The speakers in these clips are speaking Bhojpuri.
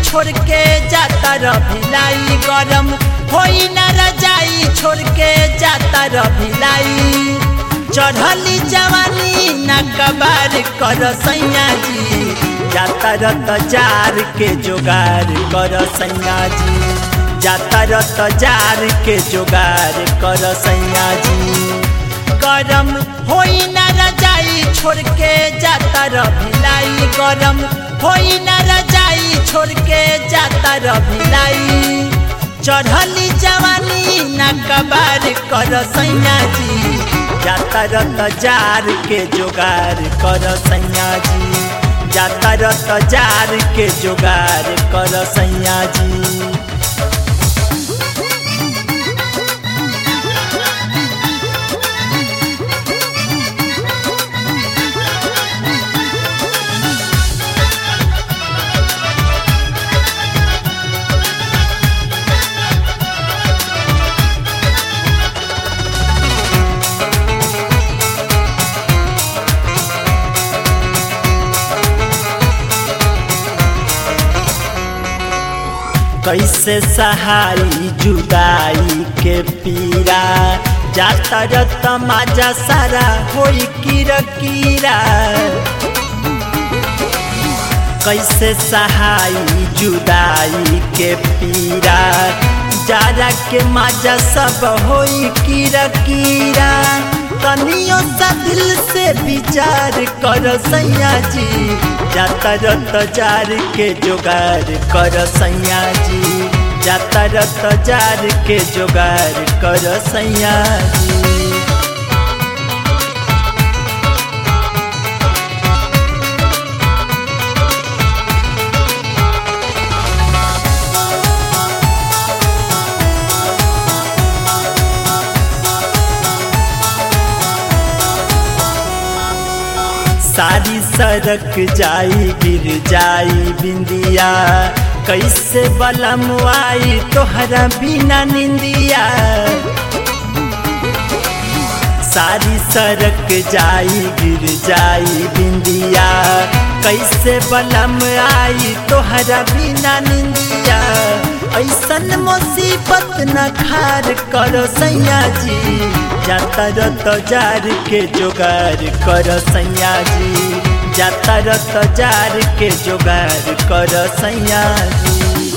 छोड़ के जाता रभिलाई गरम होई न रजाई छोड़ के जाता रभिलाई चढ़ली जवानी न कबार कर सैया जी जाता रत जार के जोगार कर सैया जी जाता रत जार के जोगार कर सैया जी गरम होई न रजाई छोड़ के जाता रभिलाई गरम होई न रजाई छोड़ के जाता रभिलाई चढ़ली जवानी न कबार कर सैया जी जाता रत जार के जोगार कर सैया जी जाता रत जार के जोगार कर सैया जी कैसे सहाई जुदाई के पीरा जाता रत माजा सारा होई कीरा कीरा कैसे सहाई जुदाई के पीरा जारा के माजा सब होई कीरा कीरा तनियो सा दिल से विचार कर सैया जी जाता रत जार के जोगार कर सैया जी जाता रत जार के जोगार कर सैया जी सारी सड़क जाई गिर जाई बिंदिया कैसे बलम आई तोहरा बिना निंदिया सारी सड़क जाई गिर जाई बिंदिया कैसे बलम आई तोहरा बिना निंदिया ऐसन मुसीबत न खार करो सैया जी जाता रत जार के जोगार कर सैया जी जाता रत जार के जोगार कर सैया जी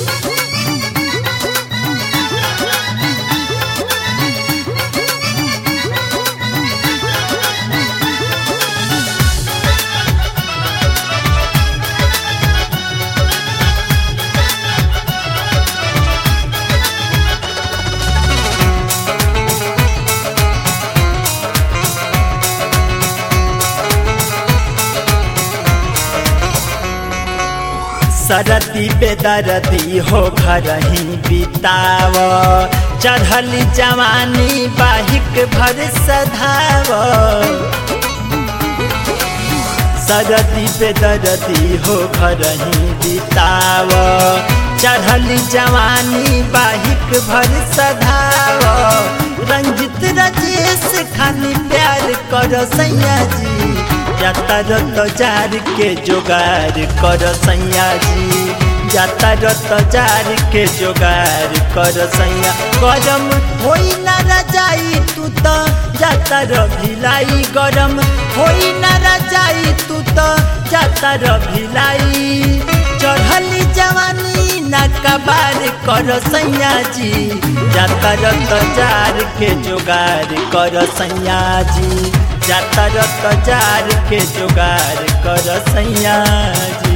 सरती बेदरती हो घर ही बिताव चढ़ली जवानी बाहिक भर सधाव सरती बेदरती हो घर ही बिताव चढ़ली जवानी बाहिक भर सधाव रंजित राजेश खानी प्यार कर सैया जी जाता रत जार के जोगार कर सैया जी जाता रत जार के जोगार कर सैया गरम होई न रजाई तू तो जाता रभिलाई गरम होई न रजाई तू तो जाता रभिलाई चढ़ली जवानी न कबार कर सैया जी जाता रत जार के जोगार कर सैया जी जाता रत जार के जोगार कर सैया जी